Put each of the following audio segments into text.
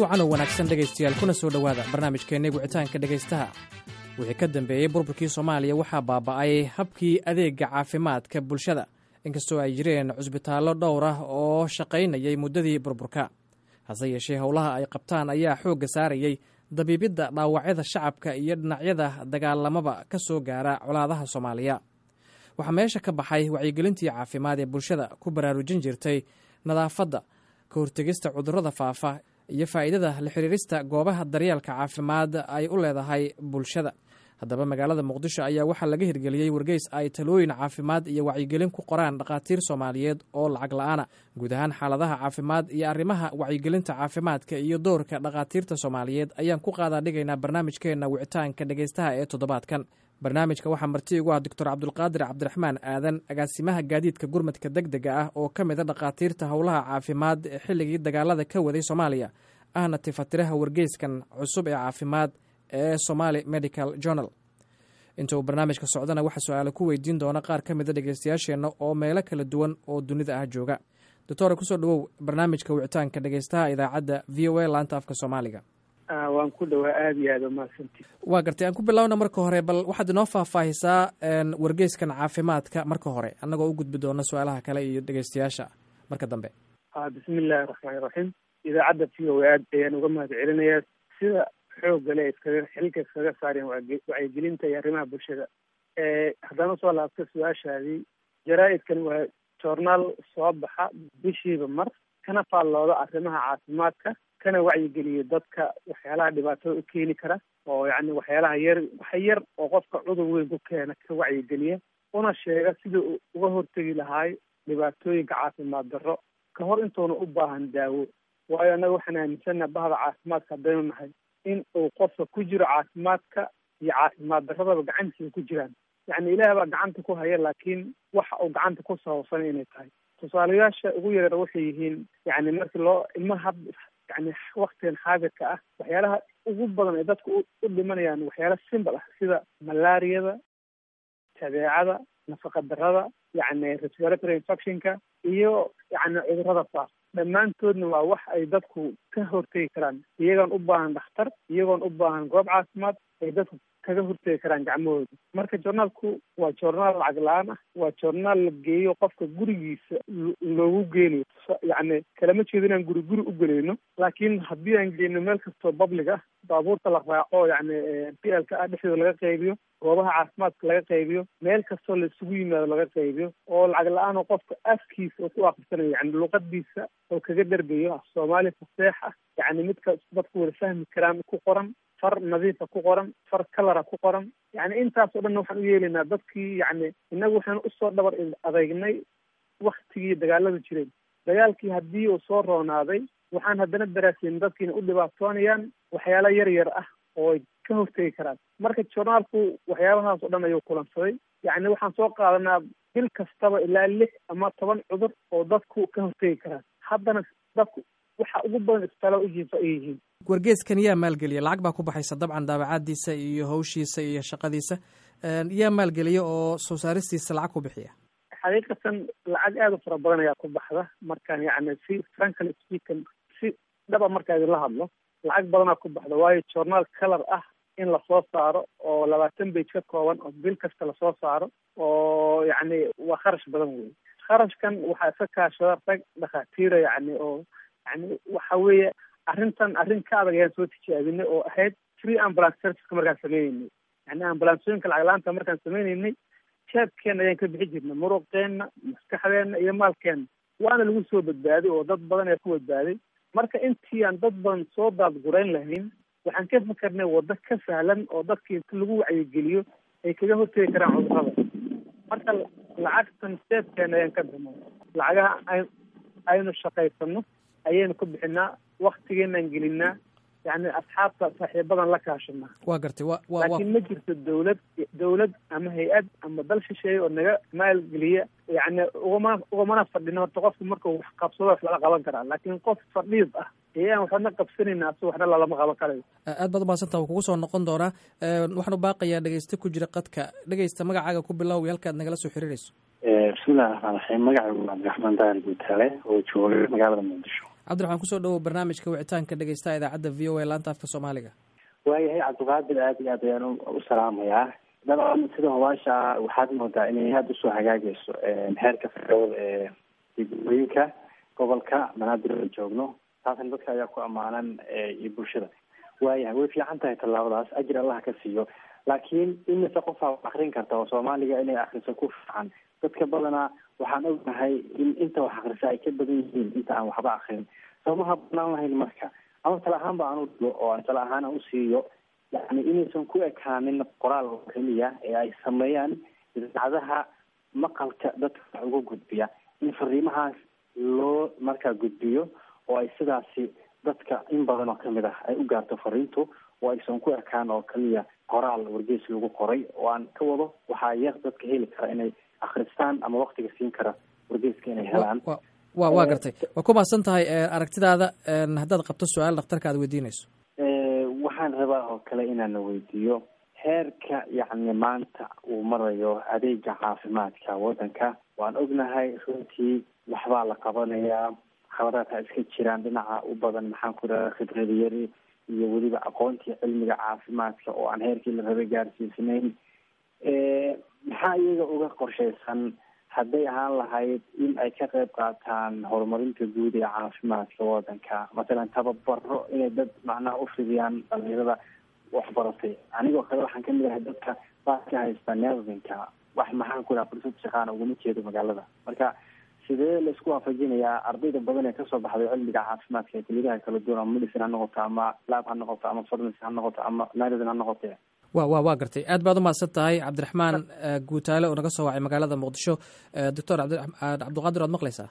wacan oo wanaagsan dhegaystayaal kuna soo dhowaada barnaamijkeenna wicitaanka dhegaystaha wixii ka dambeeyey burburkii soomaaliya waxaa baaba'ay habkii adeega caafimaadka bulshada inkastoo ay jireen cusbitaallo dhowr ah oo shaqaynayay muddadii burburka hase yeeshee howlaha ay qabtaan ayaa xoogga saarayey dabiibidda dhaawacyada shacabka iyo dhinacyada dagaalamaba ka soo gaara colaadaha soomaaliya waxaa meesha ka baxay wacyigelintii caafimaad ee bulshada ku baraarujin jirtay nadaafadda ka hortegista cudurrada faafa iyo faa'iidada la xiriirista goobaha daryeelka caafimaad ay u leedahay bulshada haddaba magaalada muqdisho ayaa waxaa laga hirgeliyey wargeys ay talooyin caafimaad iyo wacyigelin ku qoraan dhakhaatiir soomaaliyeed oo lacag la-aana guud ahaan xaaladaha caafimaad iyo arrimaha wacyigelinta caafimaadka iyo doorka dhakhaatiirta soomaaliyeed ayaan ku qaadaa dhigaynaa barnaamijkeenna wicitaanka dhegaystaha ee toddobaadkan barnaamijka waxaa marti ugu ah doctor cabdulqaadir cabdiraxmaan aadan agaasimaha gaadiidka gurmadka deg dega ah oo ka mid a dhakhaatiirta howlaha caafimaad ee xilligii dagaalada ka waday soomaaliya ahna tifatiraha wargeyskan cusub ee caafimaad ee somaali medical journal inta uu barnaamijka socdana waxaa su-aale ku weydiin doona qaar ka mida dhegeystayaasheenna oo meelo kala duwan oo dunida ah jooga doctore kusoo dhawow barnaamijka wicitaanka dhegeystaha idaacadda v o a laanta afka soomaaliga waan ku dhawaa aada iyo aada umahadsanti waa gartay aan ku bilowna marka hore bal waxaad inoo faahfaahisaa wargeyskan caafimaadka marka hore annagoo u gudbi doona su-aalaha kale iyo dhegeystayaasha marka dambe bismi illaahi raxmaani raxiim idaacadda v o a aad ayaan uga mahad celinayaa sida xoogga le iskaga xilka iskaga saareen wacyigelinta iyo arrimaha bulshada haddaan usoo laabto su-aashaadii jaraa-idkan waa joornaal soo baxa bishiiba mar kana faallooda arrimaha caafimaadka kana wacyigeliyo dadka waxyaalaha dhibaatada u keeni kara oo yacni waxyaalaha yar waxa yar oo qofka cudur weyn ku keena ka wacyigeliya una sheega sida uu uga hortegi lahaay dhibaatooyinka caafimaad darro ka hor intuuna u baahan daawo waayo annaga waxaan aaminsannaha bahda caafimaadka haddaynu nahay in uu qofka ku jiro caafimaadka iyo caafimaad darradaba gacantiisa ku jiraan yacni ilaah baa gacanta ku haya laakiin waxa uu gacanta ku sababsan inay tahay tusaalayaasha ugu yareer waxay yihiin yacni markii loo ilmaha had yani waktigan xaadirka ah waxyaalaha ugu badan ay dadku u dhimanayaan waxyaala simbal ah sida malaariyada tabeecada nafaqa darada yacni respiratory infectionka iyo yacni cudurrada faaf dhammaantoodna waa wax ay dadku ka hortegi karaan iyagoon u baahan dhakhtar iyagoon u baahan goob caafimaad ay dadku kaga hortegi karaan gacmahooda marka journaalku waa journaal lacag la-aan ah waa journaal la geeyo qofka gurigiisa loogu geenayo yacni kalama jeedo inaan guri guri u gelayno laakiin haddii aan geyno meel kastoo public ah baabuurta la raaco yacni p l ka ah dhexdooda laga qaybiyo goobaha caafimaadka laga qaybiyo meel kastoo la isugu yimaado laga qaybiyo oo lacag la-aan oo qofka afkiisa oo ku akristanayo yani luqadiisa oo kaga dhergayo af soomaali faseex ah yacni midka dadku wada fahmi karaan ku qoran far nadiifa ku qoran far kalara ku qoran yacni intaasoo dhanna waxaan u yeelaynaa dadkii yacni innagu waxaan usoo dhabar adeegnay waktigii dagaalada jireen dagaalkii haddii uu soo roonaaday waxaan haddana daraasayn dadkiina u dhibaatoonayaan waxyaala yar yar ah oo ay ka hortegi karaan marka journaalku waxyaabahaas oo dhan ayuu kulansaday yacni waxaan soo qaadanaa bil kastaba ilaa lix ama toban cudur oo dadku ka hortegi karaan haddana dadku waxa ugu badan isbitaallada u jiifa ay yihiin wargeeskan yaa maalgeliya lacag baa ku baxaysa dabcan daabacadiisa iyo hawshiisa iyo shaqadiisa yaa maalgeliya oo soo saaristiisa lacag ku bixiya xaqiiqatan lacag aada u fara badan ayaa ku baxda markaan yacni si frankly speaking si dhaba markaa idinla hadlo lacag badanaa ku baxda waayo journaal color ah in lasoo saaro oo labaatan bage ka kooban oo bil kasta lasoo saaro oo yacni waa kharash badan wey kharashkan waxaa iska kaashada rag dhakhaatiira yacni oo yani waxa weeye arrintan arrin ka adag ayaan soo tijaabinay oo ahayd free ambulance serviceka markaan sameyneynay yani ambulansooyinka lacag la-aanta markaan sameyneynay jeebkeena ayaan ka bixi jirnay muruqeenna maskaxdeenna iyo maalkeenna waana lagu soo badbaaday oo dad badan ayaa ku badbaaday marka intii aan dad badan soo daadgurayn lahayn waxaan ka fikernay waddo ka sahlan oo dadkii inta lagu wacyigeliyo ay kaga hortegi karaan cudurrada marka lacagtan jeebkeena ayaan ka bixnay lacagaha ay aynu shaqaysano ayaynu ku bixinaa waktigeenaan gelinaa yani asxaabta saaxiibadan la kaashanaa waa gartay wa wa laakiin ma jirto dawlad dawlad ama hay-ad ama dal shisheeye oo naga maalgeliya yani ugama ugamana fadhino horta qofku markuu wax qabsado wax lala qaban karaa laakiin qof fadhiid ah ayaan waxna qabsanayna aso waxna lalama qaban karayo aad baad umahadsanta kugu soo noqon doonaa waxaan u baaqayaa dhegeyste ku jira qadka dhegeysta magacaaga ku bilow iyo halkaad nagala soo xiriirayso bismillahi raxmaan raxiim magacaygu cabdiraxmaan daahir guutaale oo jooga magaalada muqdisho cabdiraxmaan kusoo dhawow barnaamijka wicitaanka dhegeystaha idaacadda v o a laanta afka soomaaliga waayahay cabdiqaadir aad iyo aad ayaan u salaamayaa dabcan sida hobaasha waxaad moodaa inay aada usoo hagaagayso xeerka fircooda ee degmooyinka gobolka banaadir aan joogno taasna dadka ayaa ku ammaanan iyo bulshada waayahay way fiican tahay tallaabadaas ajir allah ka siiyo laakiin imise qofaa wax akrin karta oo soomaaliga inay akriso ku fiican dadka badanaa waxaan ognahay in inta wax akrisa ay ka badan yihiin inta aan waxba akrin soomaha banaan lahayn marka ama tala ahaan ba aan u dhigo oo aan tala ahaan aan usiiyo yani inaysan ku ekaanin qoraal oo keliya ee ay sameeyaan idaacadaha maqalka dadka wax uga gudbiya in fariimahaas loo markaa gudbiyo oo ay sidaasi dadka in badan oo kamid ah ay u gaarto fariintu oo aysan ku ekaan oo keliya qoraal wargeys lagu qoray oo aan ka wado waxaa yar dadka heli kara inay akristaan ama waktiga siin kara wargeyska inay helaan wa waa gartay waa ku mahadsan tahay aragtidaada haddaad qabto su-aal dhakhtarka aad weydiinayso waxaan rabaa oo kale inaana weydiiyo heerka yacni maanta uu marayo adeega caafimaadka waddanka waan ognahay runtii waxbaa la qabanayaa khabadaadha iska jiraan dhinaca u badan maxaan ku dhaha khibrada yari iyo weliba aqoontii cilmiga caafimaadka oo aan heerkii la rabay gaarsiisnayn maxaa iyaga uga qorshaysan hadday ahaan lahayd in ay ka qayb qaataan horumarinta guud ee caafimaadka waddanka masalan tababaro inay dad macnaha u fidiyaan dhalinyarada waxbaratay anigoo kale waxaan kamid ahay dadka baa ka haysta nervinka wax maxaan ku dhaha fursad shaqaana uguma jeedo magaalada marka sidee laisku waafajinayaa ardayda badan ee kasoo baxday cilmiga caafimaadka ee kuliyadaha kala duwan ama medicine ha noqoto ama lab ha noqoto ama pharmacy ha noqoto ama medicine ha noqote wa wa waa gartay aad baad umahadsan tahay cabdiraxmaan guutaale oo naga soo wacay magaalada muqdisho doctor cabdiqaadir waad maqlaysaa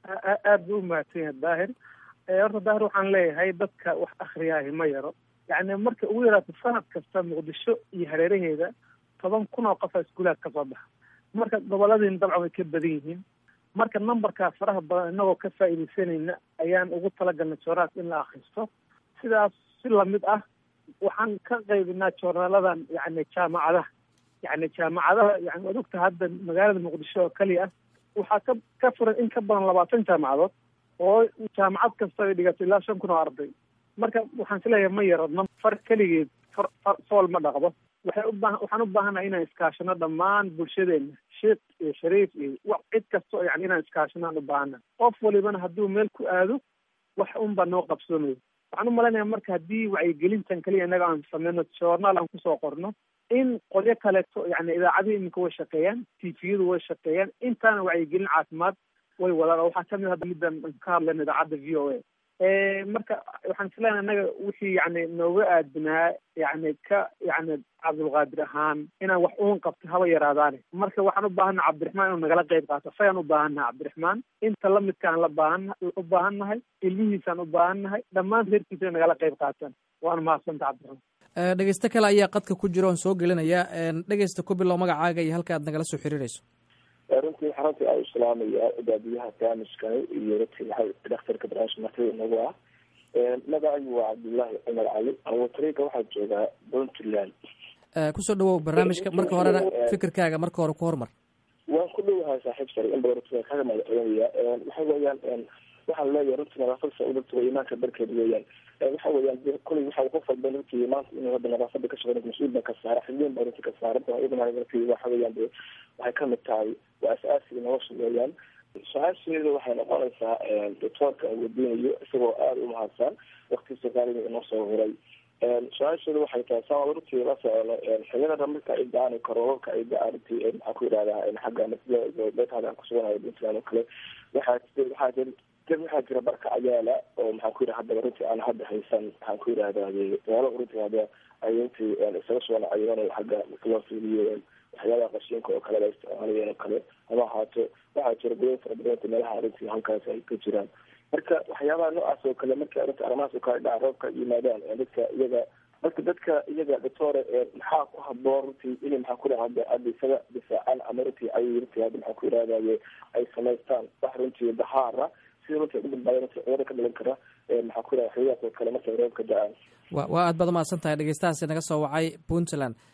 aad buu umahadsan yahay daahir horta daahir waxaan leeyahay dadka wax akriyaahi ma yaro yacni marka ugu yaraato sanad kasta muqdisho iyo hareeraheeda toban kun oo qofa iskuulaad kasoo baxa marka goboladiina dabcan way ka badan yihiin marka numberkaa faraha badan inagoo ka faa'iidaysanayna ayaan ugu talagalnay jooraas in la akristo sidaas si lamid ah waxaan ka qaybinaa joornaaladan yani jaamacadaha yani jaamacadaha yani waad ogta hadda magaalada muqdisho oo keliya ah waxaa ka ka furan in ka badan labaatan jaamacadood oo jaamacad kasta ay dhigato ilaa shan kun oo arday marka waxaan isleeyahay ma yaro far keligeed far far fool ma dhaqdo waxay ubaa waxaan u baahanahay inaan iskaashano dhammaan bulshadeena sheekh iyo shariif iyo wa cid kastao yani inaan iskaashanaan u baahana qof walibana hadduu meel ku aado wax unbaa noo qabsoomayo waxaan u malaynayaa marka haddii wacyigelintan keliya innaga aan sameyno journaal aan kusoo qorno in qolyo kaleeto yani idaacadihi iminka way shaqeeyaan tviyadu way shaqeeyaan intaana wacyigelin caafimaad way wadaan oo waxaa kamid hadda middan ka hadlayna idaacadda v o a marka waxaan isleenahay innaga wixii yani nooga aadinaa yani ka yani cabdulqaadir ahaan inaan wax uun qabto haba yaraadaane marka waxaan u baahannaha cabdiraxmaan inuu nagala qayb qaato sayaan u baahannaha cabdiraxmaan inta lamidkaan la baahan u baahannahay ilmihiisaan u baahannahay dhammaan reerkiisa inay nagala qayb qaataan waana mahadsanta cabdiraxmaan dhegeysto kale ayaa qadka ku jira oon soo gelinaya dhegeysta ku bilow magacaaga iyo halka aad nagala soo xiriirayso runtii xaruntii aan islaamaya baabiyaha barnaamijkani iyo runtii waxa dhakhtarka barnaamijka martida inagu ah magacaygu waa cabdullaahi cumar cali awatariga waxaa joogaa puntland kusoo dhawow barnaamijka marka horena fikirkaaga marka hore ku hormar waan ku dhowahay saaxiib sare in badan runtii kaga magaceynaya waxa weeyaan waxaan leeyahay runtii nadaafada udurta imaanka barkeed weeyaan waxa weeyaan kulay waxa qof walba runtii maanta inuu hadda nadaafada ka shaqeyn mas-uul baa ka saara xilliin baa runtii ka saaran iyadana runtii waxa weeyaan de waxay kamid tahay waa as-aasiga nolosha weeyaan su-aasheedu waxay noqonaysaa doctoorka aan weydiinayo isagoo aada u mahadsan waktiisa qaaliga inoo soo huray su-aasheedu waxay tahay saa runtii la socono xiliyada marka ay da-aan karoobabka ay da-aan runtii maxaa ku yidhahdaa xagga beetaada aan kusuganayo puntland oo kale waxaa waxaa jir dad waxaa jira barka ayaala oo maxaan ku yidhaha haddaba runtii aan hadda haysan maxaan ku yidhahdaye meelo runtii hadda ay runtii isaga soo nacayeen xagga loo fiiliyo waxyaabaha qashiinka oo kale la isticmaalayeen oo kale ama ahaato waxaa jira goyn fara badanta meelaha runtii halkaas ay ka jiraan marka waxyaabaha noocaas oo kale marka runtii arrimahaas oo kale dhaca roobka yimaadaan dadka iyaga marka dadka iyaga doctore maxaa ku haboon runtii inay maxaa ku dhaha hadda hadda isaga difaacaan ama runtii ay runtii hadda maxaa ku yidhahdaye ay samaystaan wax runtii dahaara sida runtii ugu badbaada runtii cudurada ka dhalan kara maxaa ku yidhahda waxyaabahaas oo kale markay roobka da-aan wa waa aad baad umahadsan tahay dhegeystahaasi naga soo wacay puntland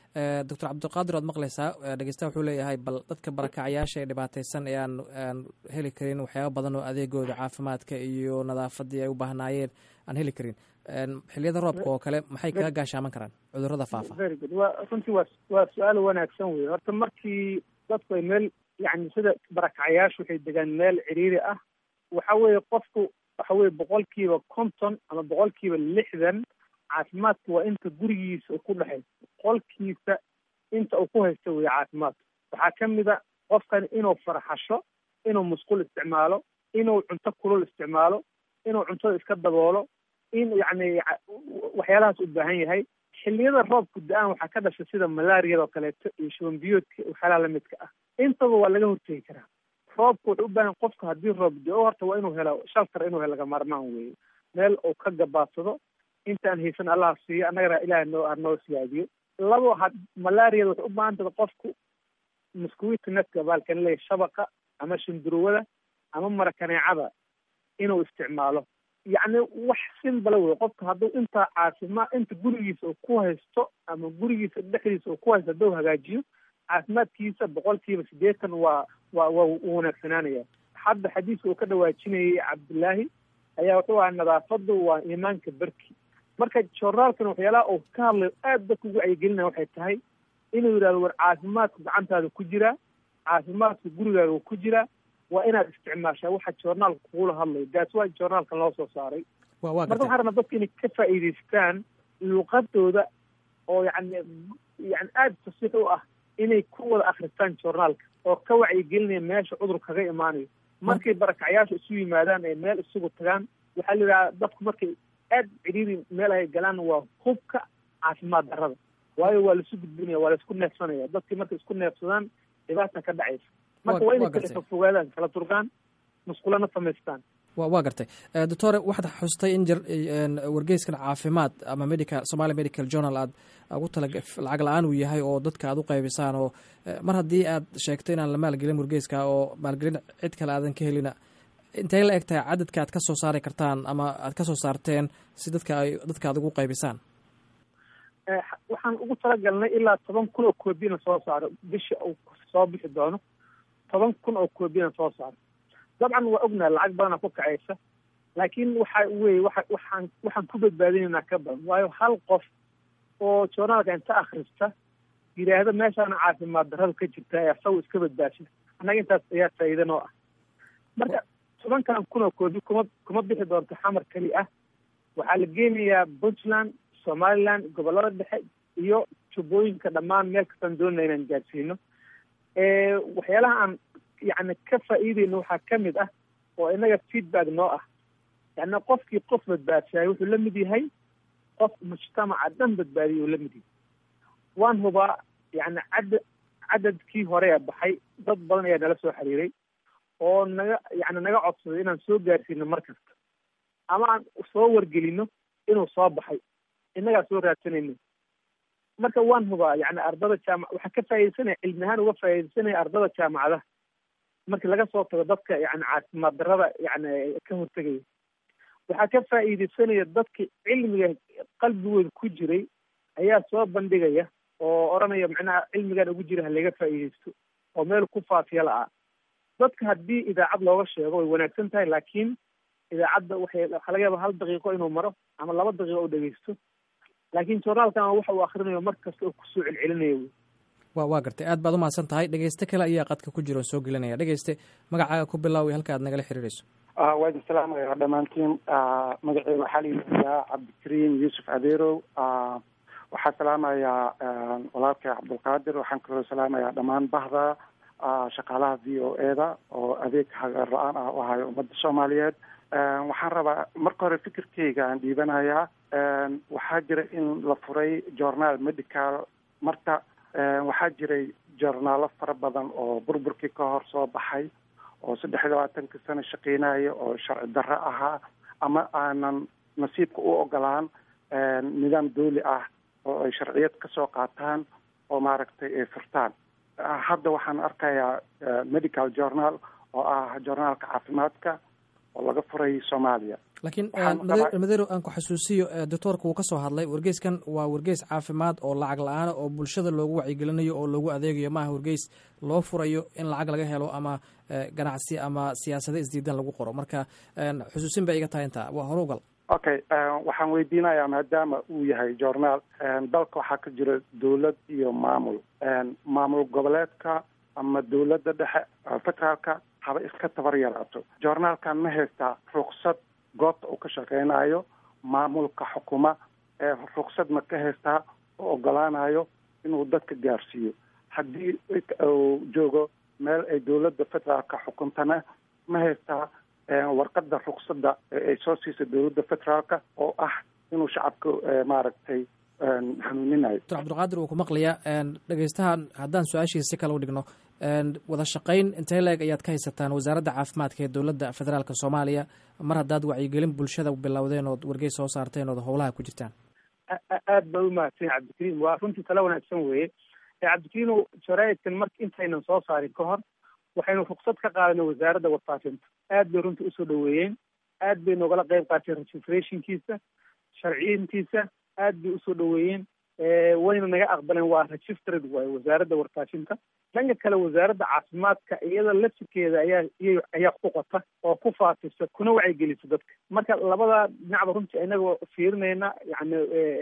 doctor cabdiqaadir waad maqlaysaa dhegeystaha wuxuu leeyahay bal dadka barakacyaasha ee dhibaateysan ee aan aan heli karin waxyaaba badan oo adeegooda caafimaadka iyo nadaafadii ay u baahnaayeen aan heli karin xiliyada roobka oo kale maxay kaga gaashaaman karaan cudurada faafa very good wa runtii waa waa su-aal wanaagsan wey horta markii dadku ay meel yani sida barakacyaashu waxay degaan meel ciriiri ah waxa weeye qofku waxa weye boqolkiiba konton ama boqolkiiba lixdan caafimaadku waa inta gurigiisa uu ku dhexayso boqolkiisa inta uu ku haysto weye caafimaadku waxaa ka mid a qofkan inuu farxasho inuu musqul isticmaalo inuu cunto kulul isticmaalo inuu cuntada iska daboolo in yacni waxyaalahaas u baahan yahay xilliyada roobku da-aan waxaa ka dhasha sida malaariyada oo kaleeto iyo shuban biyoodka waxyaalaha lamidka ah intaba waa laga hortegi karaa roobku wuxuu u baahan qofku haddii roob da-o horta waa inuu helo shaltar inuu helo laga maarmaan weeye meel uu ka gabaadsado intaan haysan allaha siiyo annagana ilaah noo noo siyaadiyo labo ha malaariyada waxay u baahan tahay qofku muskuwiita netka baalkan leeyahy shabaqa ama shindurwada ama marakaneecada inuu isticmaalo yacni wax simbala wey qofka hadduu intaa caafimaad inta gurigiisa uu ku haysto ama gurigiisa dhexdiisa uu ku haysto hadduu hagaajiyo caafimaadkiisa boqolkiiba siddeetan waa waa waa u wanaagsanaanaya hadda xadiiska uu ka dhawaajinayay cabdullaahi ayaa wuxuu ahaa nadaafadu waa iimaanka berki marka joornaalkan waxyaalaha uu ka hadlayo aad dadka ugu wacyigelinaya waxay tahay inuu yidhahdo war caafimaadku gacantaada ku jiraa caafimaadku gurigaaga ku jiraa waa inaad isticmaashaa waxa joornaalka kugula hadlayo gaas waa joornaalkan loo soo saaray marka waxaan rabnaa dadka inay ka faa'iidaystaan luqadooda oo yani yani aada fasiix u ah inay ku wada akristaan joornaalka oo ka wacyigelinaya meesha cudur kaga imaanayo markay barakacyaasha isu yimaadaan ee meel isugu tagaan waxaa la yidhaha dadku markay aad cidhiiri meel ay galaan waa hubka caafimaad darrada waayo waa laisu gudbinaya waa laisku neefsanaya dadkii markay isku neefsadaan dhibaata ka dhacaysa marka waa inay kala fogaadaan kala durgaan musqulana samaystaan wa waa gartay doctore waxaad xustay in jir wargeyskan caafimaad ama medical somalia medical journal aad ugu tala lacag la-aan uu yahay oo dadka aad u qaybisaan oo mar haddii aad sheegto inaan la maalgelin wargeyska oo maalgelin cid kale aadan ka helina intay la eg tahay cadadka aad ka soo saari kartaan ama aad ka soo saarteen si dadka ay dadka aad ugu qaybisaan waxaan ugu talagalnay ilaa toban kun oo koobiyana soo saaro bisha uu soo bixi doono toban kun oo koobiyana soo saaro dabcan waa ognaha lacag badana ku kacaysa laakiin waxa weye waa waxaan waxaan ku badbaadinaynaa ka badan waayo hal qof oo joornaalka inta akrista yidhaahda meeshaana caafimaad darrada ka jirta ee asagu iska badbaasha annaga intaas ayaa faa'iida noo ah marka tobankan kun oo koobi kuma kuma bixi doonto xamar keli ah waxaa la geenayaa puntland somaliland gobollada dhexe iyo jubbooyinka dhammaan meel kastaan doonana inaan gaadsiino waxyaalaha aan yani ka faa'iideyno waxaa ka mid ah oo inaga feedback noo ah yani qofkii qof badbaadsaayay wuxuu la mid yahay qof mujtamaca dhan badbaadiyay uu la mid yahay waan hubaa yani cadad cadadkii hore ee baxay dad badan ayaa nala soo xiriiray oo naga yani naga codsaday inaan soo gaarsiino mar kasta ama aan soo wargelino inuu soo baxay innagaa soo raadsanayno marka waan hubaa yani ardada jaamac waxaa ka faaidaysanaya cilmi ahaan uga faaidaysanaya ardada jaamacadaha markii laga soo tago dadka yani caafimaad darrada yani ka hortegaya waxaa ka faa'iidaysanaya dadka cilmiga qalbigooda ku jiray ayaa soo bandhigaya oo odhanaya macnaha cilmigan ugu jira halaga faa'iidaysto oo meel ku faafiya la-aa dadka haddii idaacad looga sheego way wanaagsan tahay laakiin idaacadda waxay waxaa laga yaaba hal daqiiqo inuu maro ama laba daqiiqo u dhegeysto laakiin journaalkan waxa uu akrinayo mar kasta oo kusoo celcelinayo wy wa waa gartay aad baad umahadsan tahay dhegeyste kale ayaa qadka ku jira oo soo gelinaya dhegeyste magacaaga ku bilaawi halka aad nagala xiriirayso waa idin salaamaya dhammaantiin magaceyga waxaa la yidhahdaa cabdikariim yuusuf adeerow waxaa salaamayaa walaalkay cabdulqaadir waxaan kaloo salaamayaa dhammaan bahda shaqaalaha v o e da oo adeeg hagar la-aan ah u ahayo ummadda soomaaliyeed waxaan rabaa marka hore fikirkeyga aan dhiibanayaa waxaa jira in la furay journaal medical marka waxaa jiray journaalo fara badan oo burburkii ka hor soo baxay oo saddex iyo labaatanka sano shaqeynaya oo sharci darro ahaa ama aanan nasiibka u ogolaan nidaam dooli ah oo ay sharciyad kasoo qaataan oo maaragtay ay furtaan hadda waxaan arkayaa medical journal oo ah journaalka caafimaadka oo laga furay soomaaliya laakiin madero aan ku xasuusiyo doctoorka wuu ka soo hadlay wargeyskan waa wargeys caafimaad oo lacag la-aana oo bulshada loogu wacyigelinayo oo loogu adeegayo maaha wargeys loo furayo in lacag laga helo ama ganacsi ama siyaasado isdiidan lagu qoro marka xusuusin bay iga tahay intaa waa hore ugal okay waxaan weydiinayaa maadaama uu yahay journaal dalka waxaa ka jira dawlad iyo maamul maamul goboleedka ama dawladda dhexe federaalka haba iska tabar yaraato journaalkan ma haystaa ruksad goobta uu ka shaqeynayo maamulka xukuma ee ruksad ma ka haystaa oo ogolaanayo inuu dadka gaarsiiyo haddii uu joogo meel ay dawladda federaalka xukuntana ma haystaa warqada ruksada ay soo siisay dawladda federaalka oo ah inuu shacabka maaragtay xanuuninayo doctor cabdulqaadir wuu ku maqlayaa dhegeystahan haddaan su-aashiisa si kale u dhigno wada shaqayn intee leeg ayaad ka haysataan wasaaradda caafimaadka ee dowladda federaalka soomaaliya mar haddaad wacyigelin bulshada bilowdeen ood wargeys soo saarteen ood howlaha ku jirtaan aad ba umahadsan cabdikariim waa runtii tala wanaagsan weeye cabdikariim jaraa'idkan marka intaynan soo saarin ka hor waxaynu ruksad ka qaadanay wasaaradda warfaafinta aad bay runtii usoo dhaweeyeen aad bay noogala qayb qaateen registrationkiisa sharciyintiisa aad bay usoo dhaweeyeen wayna naga aqbaleen waa registered waaye wasaaradda warfaafinta dhanka kale wasaaradda caafimaadka iyada lafsirkeeda ayaa iy ayaa ku qota oo ku faafisa kuna wacyigelisa dadka marka labada dhinacba runtii inagoo fiirinayna yani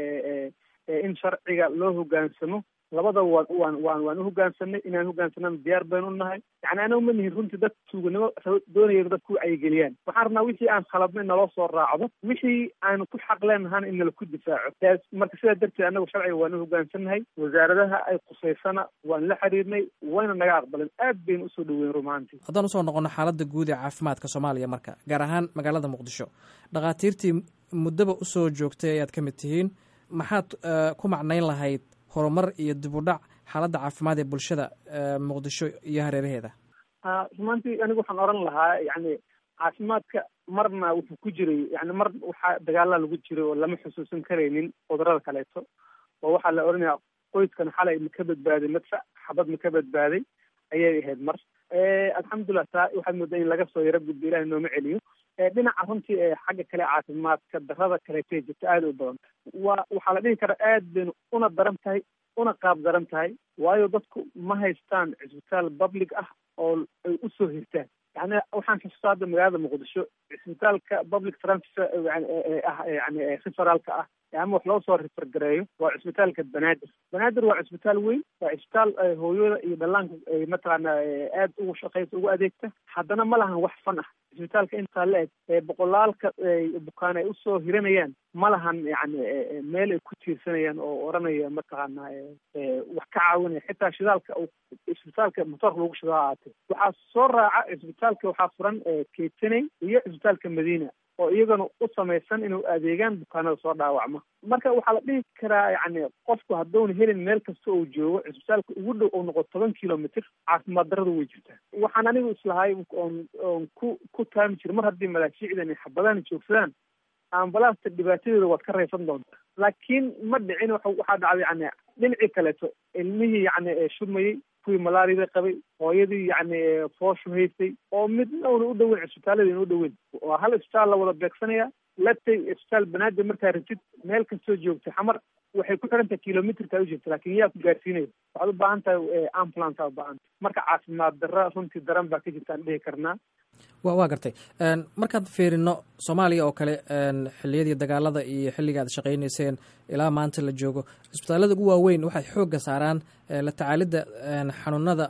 in sharciga loo hogaansamo labadaba waan waan waan waan uhogaansanay inaan hogaansanana diyaar baynu unahay yani anagu ma nihin runtii dad tuuganimo doonaya dadku wacyigeliyaan waxaan rabnaa wixii aan khaladnay naloo soo raacdo wixii aanu ku xaq leenahana in nala ku difaaco marka sidaa darteed anagu sharciga waan uhogaansannahay wasaaradaha ay qusaysana waan la xiriirnay wayna naga aqbaleen aad baynu usoo dhaweyn rumaantii haddaan usoo noqono xaaladda guud ee caafimaadka soomaaliya marka gaar ahaan magaalada muqdisho dhakhaatiirtii muddaba usoo joogtay ayaad ka mid tihiin maxaad ku macnayn lahayd horumar iyo dib u dhac xaaladda caafimaad ee bulshada muqdisho iyo hareeraheeda rumaantii anigu waxaan oran lahaa yani caafimaadka marna wuxuu ku jiray yani mar waxaa dagaalaa lagu jiray oo lama xusuusan karaynin cudurada kaleeto oo waxaa la oranaya qoyskan xalay ma ka badbaaday madfac xabad ma ka badbaaday ayay ahayd mar alxamdulilah taa waxaad moodaa in laga soo yaro gudbo ilahi nooma celiyo dhinaca runtii ee xagga kale caafimaadka darada kaleetay jirta aada u badan waa waxaa la dhihi karaa aad baynu una daran tahay una qaab daran tahay waayo dadku ma haystaan cisbitaal public ah oo ay usoo hirtaan yani waxaan xusuustaa hadda magaalada muqdisho cisbitaalka public transfer ah yani referaalka ah ama wax loo soo rifergareeyo waa cisbitaalka banaadir banaadir waa cisbitaal weyn waa cisbitaal hooyada iyo dhallaanka mataqaana aad ugu shaqeysa ugu adeegta haddana ma lahan wax fan ah cisbitaalka intaa la eg boqolaalka bukaan ay usoo hiranayaan ma lahan yani meel ay ku tiirsanayaan oo oranaya mataqaana wax ka caawinaya xitaa shidaalka cisbitaalka motoorka lagu shidaa ahaatee waxaa soo raaca cisbitaalka waxaa furan keytaney iyo cisbitaalka madiina oo iyagana u samaysan inuu adeegaan bukaanada soo dhaawacma marka waxaa la dhihi karaa yani qofku hadduuna helin meel kasta uu joogo cisbitaalka ugu dhow oo noqo toban kilomitr caafimaad daradu way jirtaa waxaan anigu islahay oon oon ku ku taami jira mar haddii malaashiicdan iyo xabadahan joogsadaan ambalaasta dhibaatadeeda waad ka raysan doontaa laakiin ma dhicin waxaa dhacday yani dhinacii kaleeto ilmihii yani shurmayey kuwii malaariyada qabay hooyadii yani fooshu haystay oo midna una u dhoweyn cisbitaalada ina u dhoweyn waa hal isbitaal la wada beegsanaya latay isbitaal banaadir markaa ratid meel kastoo joogta xamar waxay ku xiran tahay kilomitrka u jirta laakin yaa ku gaarsiinaya waxaad u baahan tahay ambulance aa u baahan tahay marka caafimaad darra runtii daran baa ka jirta aan dhihi karnaa wa waa gartay markaad fiirino soomaaliya oo kale xilliyadii dagaalada iyo xilliga aad shaqaynayseen ilaa maanta la joogo cisbitaallada ugu waaweyn waxay xoogga saaraan la tacaalidda xanuunada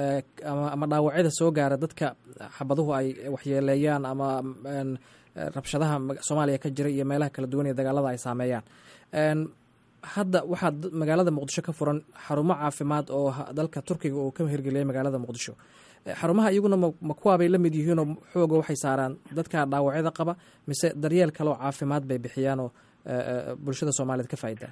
ama dhaawacyada soo gaara dadka xabaduhu ay waxyeeleeyaan ama rabshadaha soomaaliya ka jira iyo meelaha kala duwan ee dagaalada ay saameeyaan hadda waxaa magaalada muqdisho ka furan xarumo caafimaad oo dalka turkiga uu ka hirgeliyay magaalada muqdisho xarumaha iyaguna ma kuwaabay la mid yihiinoo xooga waxay saaraan dadka dhaawacyada qaba mise daryeel kale oo caafimaad bay bixiyaanoo bulshada soomaaliyeed ka faa'idaa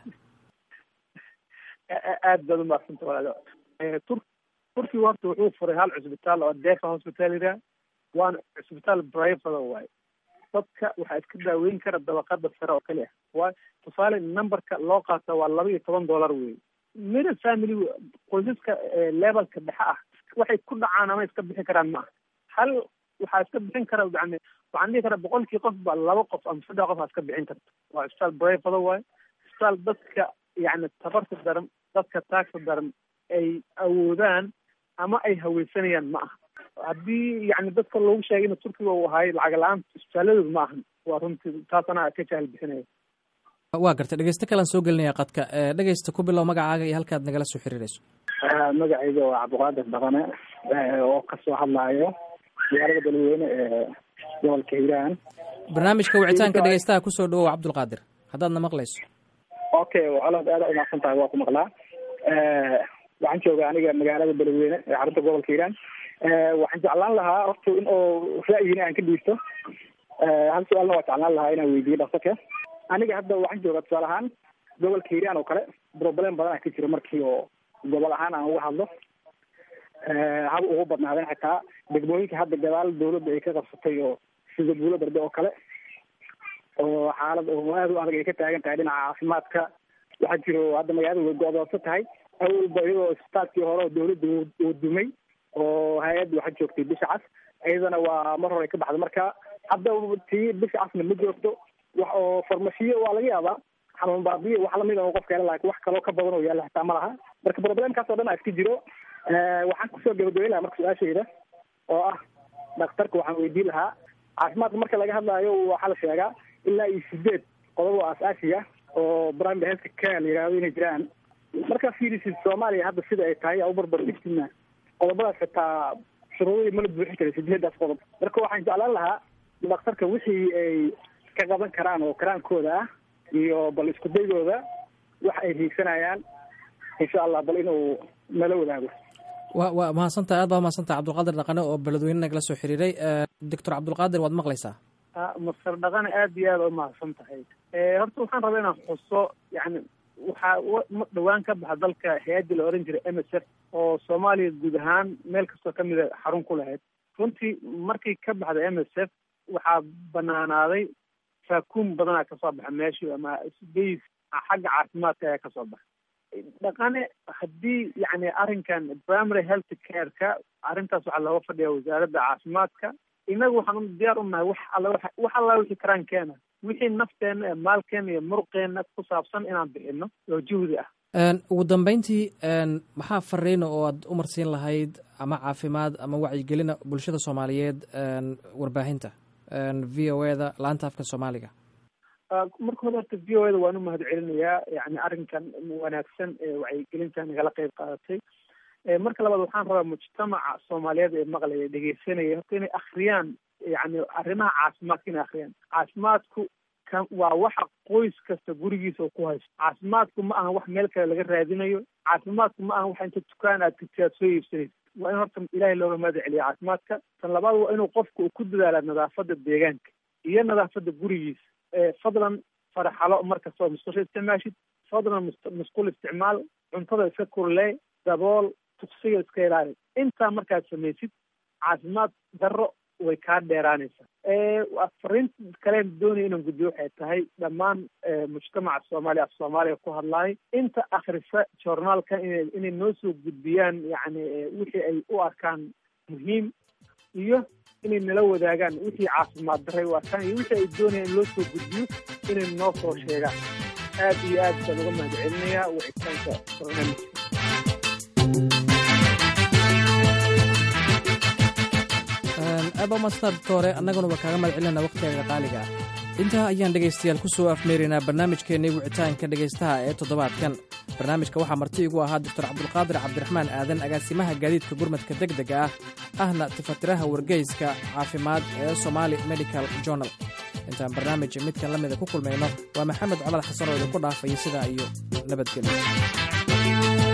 aad baad umaaqsanta walaal tur turkiga horta wuxuu furay hal cusbitaal oo defa hospital yidhaha waana cusbitaal brivada waaye dadka waxaa iska daaweyn kara dabaqada sare oo keli ah waayo tusaale numberka loo qaata waa laba iyo toban dollar wey middle family qoysaska levelka dhexe ah waxay ku dhacaan ama iska bixi karaan ma aha hal waxaa iska bixin kara yani waxaan dhihi karaa boqolkii qof ba laba qof ama saddex qof aa iska bixin karta waa isbitaal brefado waayo isbitaal dadka yani tabarta daran dadka taagta daran ay awoodaan ama ay haweysanayaan ma aha haddii yani dadka loogu sheegay in turkiga uu ahaay lacag la-aan isbitaaladooda ma ahan waa runtii taasana ka jahal bixinaya waa gartay dhegeysto kalaan soo gelinaya qadka dhegeysta ku bilow magacaaga iyo halkaad nagala soo xiriirayso magacayga waa cabdiqaadir dhaqane oo kasoo hadlaayo magaalada beledweyne ee gobolka hiiraan barnaamijka wicitaanka dhegeystaha kusoo dhawow cabdulqaadir haddaadna maqlayso okay colaad aada umaqsan tahay waa ku maqlaa waxaan jooga aniga magaalada beledweyne ee xarunta gobolka hiiraan waxaan jeclaan lahaa horta in oo ra'yina aan ka dhiibto hal su-aalna waa jeclaan lahaa inaan weydiiyo dhaksake aniga hadda waxaan joogaa tusaale ahaan gobolka hiiraan oo kale problem badan a ka jiro markii oo gobol ahaan aan uga hadlo haba ugu badnaadeen xitaa degmooyinka hadda gadaal dawladda ay ka qabsatay oo sida buulo darbe oo kale oo xaalad oo aad u adag ay ka taagan tahay dhinaca caafimaadka waxaa jiro hadda magaalada way go-doonsan tahay awalba iyadoo isbitaalkii hore oo dawladda uu dumay oo hay-adda waxaa joogtay bisha cas iyadana waa mar hore ka baxda marka hadda tii bisha casna ma joogto wax oo farmashiyo waa laga yaabaa xanuun baabiyo wax lamid oo qofka hela laakiin wax kaloo ka badan oo yaalla xitaa ma laha marka problemkaas oo dhan a iska jiro waxaan kusoo gabagabeyn lahaa marka su-aashayda oo ah dhakhtarka waxaan weydiin lahaa caafimaadka marka laga hadlaayo waxaa la sheegaa ilaa iyo sideed qodob oo aas-aasiga oo primary health care la yihahdo inay jiraan markaa fiirisid soomaaliya hadda sida ay tahay u barbar dhigtina qodobadaas xitaa shuruudadii mala buuxin karay sideedaas qodob marka waxaan jeclaan lahaa dhakhtarka wixii ay ka qaban karaan oo karaankooda ah iyo bal isku daygooda wax ay hiigsanayaan insha allah bal inuu nala wadaago wa waa mahadsantahay aad baa mahadsantahay cabdulqaadir dhaqane oo beledweyne nagala soo xiriiray doctor cabdulqaadir waad maqlaysaa masar dhaqane aada iyo aada u mahadsan tahay horta waxaan rabaa inaan xuso yani waxaa dhawaan ka baxa dalka hay-addii la oran jiray m s f oo soomaaliya guud ahaan meel kastoo kamida xarun ku lahayd runtii markii ka baxda m s f waxaa banaanaaday saakuun badanaa kasoo baxa meeshii ama bas xagga caafimaadka ayaa kasoo baxa dhaqane haddii yani arrinkan primary health care-ka arrintaas waxaa looga fadhiya wasaaradda caafimaadka inagu waxaan diyaar u nahay wax alla wax alla wixii karaan keena wixii nafteena ee maalkeena iyo muruqeena ku saabsan inaan bixino oo juhdi ah ugu dambeyntii maxaa fariina oo aad u marsiin lahayd ama caafimaad ama wacyigelina bulshada soomaaliyeed warbaahinta v o e da laanta afka soomaaliga marka hore horta v o e da waan u mahad celinayaa yani arrinkan wanaagsan ee wacyigelinta nagala qeyb qaadatay marka labaad waxaan rabaa mujtamaca soomaaliyeed ee maqlaya dhegeysanaya horta inay akriyaan yani arrimaha caafimaadka inay akriyaan caafimaadku kan waa waxa qoys kasta gurigiisa ku haysto caafimaadku ma aha wax meel kale laga raadinayo caafimaadku ma aha wax inta dukaan aad tagti aad soo iibsanaysa waa in horta ilaahay looga mahad celiya caafimaadka tan labaad waa inuu qofku uu ku dadaala nadaafada deegaanka iyo nadaafada gurigiisa fadlan faraxalo markastoo musqusha isticmaashid fadlan musqul isticmaal cuntada iska kurlee dabool tuksiga iska ilaali intaa markaad samaysid caafimaad darro way kaa dheeraanaysaa fariinta kaleen doonaya inaan gudbiyo waxay tahay dhammaan mujtamaca soomaaliya af soomaaliya ku hadlaay inta akrisa journaalka ina inay noo soo gudbiyaan yani wixii ay u arkaan muhiim iyo inay nala wadaagaan wixii caafimaad daray u arkaan iyo wixii ay doonayaan in loo soo gudbiyo inay noo soo sheegaan aad iyo aad baan uga mahad celinayaa wicitaanka barnaamijka aaba mastaad doore annaguna waa kaaga mahad celinana wakhtigaga qaaliga ah intaa ayaan dhegaystayaal ku soo afmeeraynaa barnaamijkeennii wicitaanka dhegaystaha ee toddobaadkan barnaamijka waxaa marti igu ahaa doctor cabdulqaadir cabdiraxmaan aadan agaasimaha gaadiidka gurmadka deg dega ah ahna tifatiraha wargeyska caafimaad ee somaali medical journal intaan barnaamij midkan la mida ku kulmayno waa maxamed cumar xasan oo idinku dhaafaya sidaa iyo nabadgelyo